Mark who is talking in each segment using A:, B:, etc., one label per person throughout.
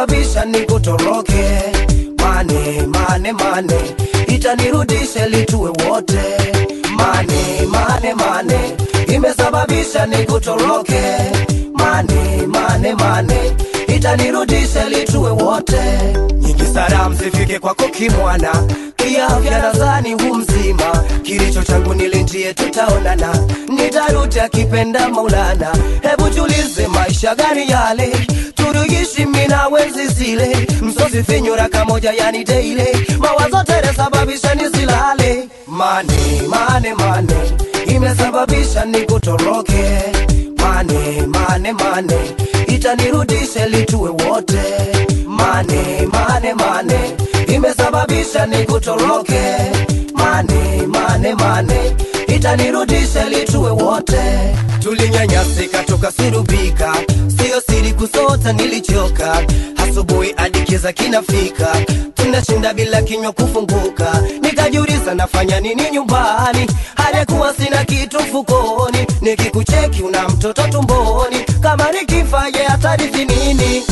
A: imesababisha nikutoroke. Mane mane mane, itanirudisha litue wote. Mane mane mane, imesababisha nikutoroke. Mane mane mane, itanirudisha litue wote. Nyingi salamu zifike kwako kimwana, kiafya nadhani hu mzima. Kilicho changu nilinjie, tutaonana, nitarudi akipenda Maulana. Hebu tulize maisha gani yale turuishi mina wenzi zile, msosi finyura kamoja yani daily, mawazo tere sababisha nisilale. Mane mane mane, imesababisha nikutoroke. Mane mane mane, itanirudisha litue wote. Mane mane mane, imesababisha nikutoroke. Mane mane mane, itanirudisha litue wote. Tulinyanyasika tukasurubika, sio siri kusota nilichoka. Asubuhi hadi kiza kinafika, tunashinda bila kinywa kufunguka. Nikajiuliza nafanya nini nyumbani, halikuwa sina kitu mfukoni. Nikikucheki una mtoto tumboni, kama nikifa ye atarithi nini?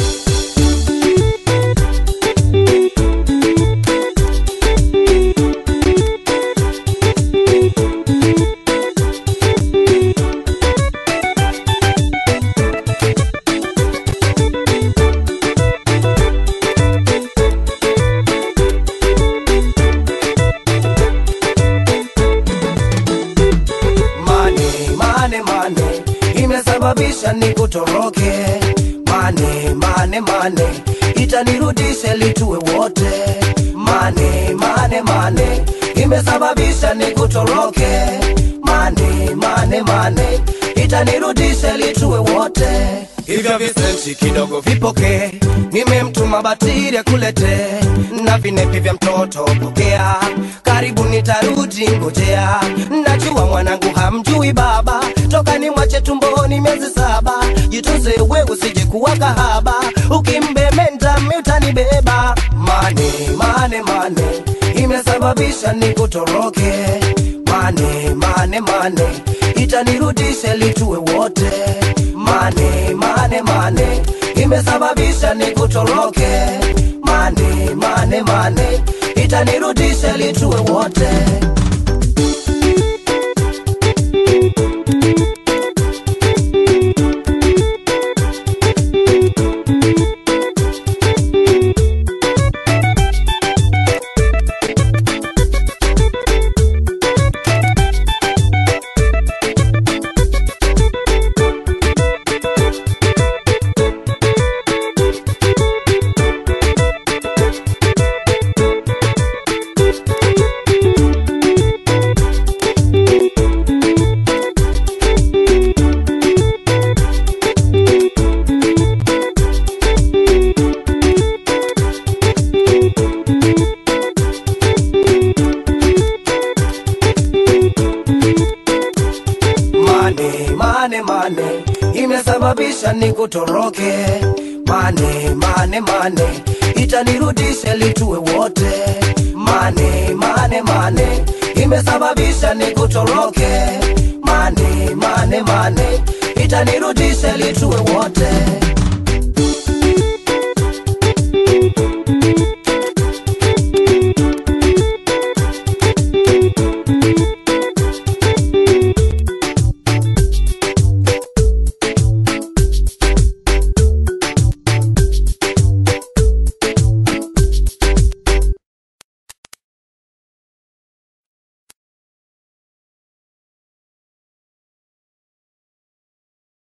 A: Mane mane mane, imesababisha nikutoroke. Mane mane mane, itanirudisha litue wote. Mane mane mane, imesababisha nikutoroke. Mane mane mane, itanirudisha litue wote. Hivyo visenti kidogo vipoke, nimemtuma batiri akulete, na vinepi vya mtoto pokea, karibu nitarudi ngojea. Najua mwanangu hamjui baba, toka ni mwache tumboni miezi saba. Jitunze we usije kuwa kahaba, ukimbementa mi utanibeba. Mane mane mane, imesababisha nikutoroke. Mane mane mane, itanirudisha litue wote. Mane mane mane, imesababisha nikutoroke. Mane mane mane, itanirudisha litue wote. Mane mane mane, imesababisha nikutoroke. Mane mane mane, itanirudisha litue wote. Mane mane mane, imesababisha nikutoroke. Mane mane mane, itanirudisha litue wote.